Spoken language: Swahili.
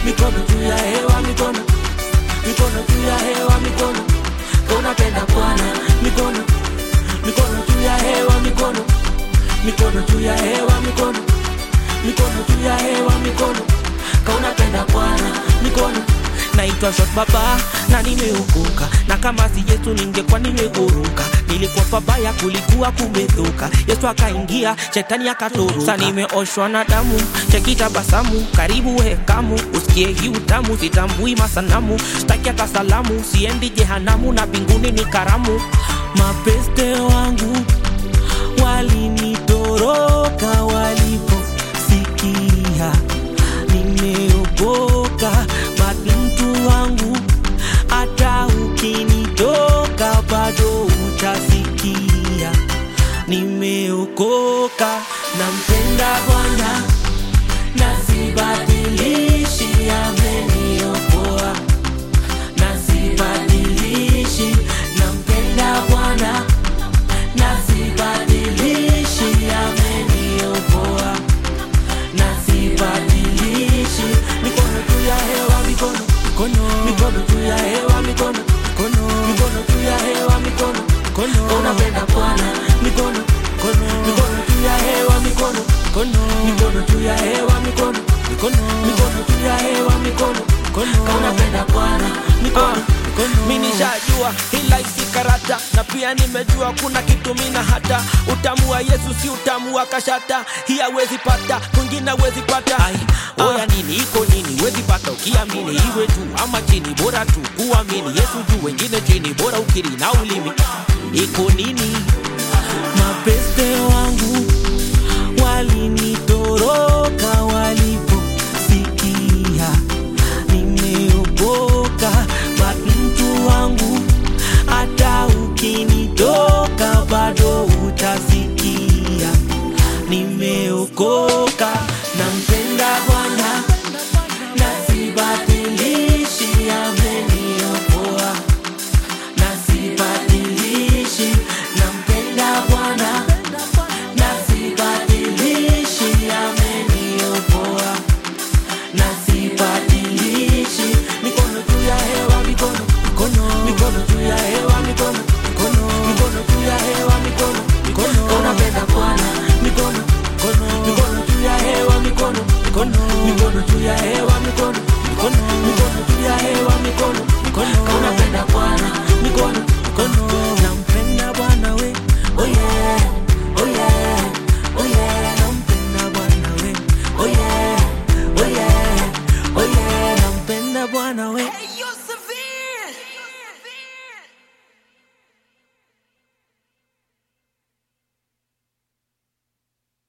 mikono juu ya hewa mikono mikono juu ya hewa mikono unapenda bwana mikono mikono juu ya hewa mikono mikono juu ya hewa mikono mikono juu ya hewa mikono kaunapenda bwana mikono naitwa shot baba na nimeokoka na kama si yesu ningekuwa nimeguruka nilikuwa pabaya kulikuwa kumedhuka yesu akaingia shetani akatoroka sa nimeoshwa na damu chekitabasamu karibu hekamu usikie hii utamu sitambui masanamu staki hata salamu siendi jehanamu na mbinguni ni karamu mapeste wangu walinitoroka waliposikia nimeokoka but mtu wangu hata ukinitoka bado utasikia nimeokoka nampenda bwana na sibadilishi ameniokoa na sibadilishi nampenda bwana na sibadilishi ameniokoa na sibadilishi mikono juu ya hewa mikono mikono mikono juu ya hewa mikono mikono mikono juu ya hewa mikono mikono unapenda bwana mikono mikono mikono juu ya hewa mikono mikono mikono juu ya hewa mikono mikono mikono juu ya hewa mikono mikono unapenda bwana mikono mi nishajua hila isi karata na pia nimejua kuna kitu mina hata utamu wa yesu si utamu wa kashata hii hawezi pata kwingine hawezi pata ai oya nini iko nini wezi pata ukiamini iwe tu ama chini bora tu kuamini yesu juu wengine chini bora ukiri na ulimi iko nini mapeste wangu walinitoroka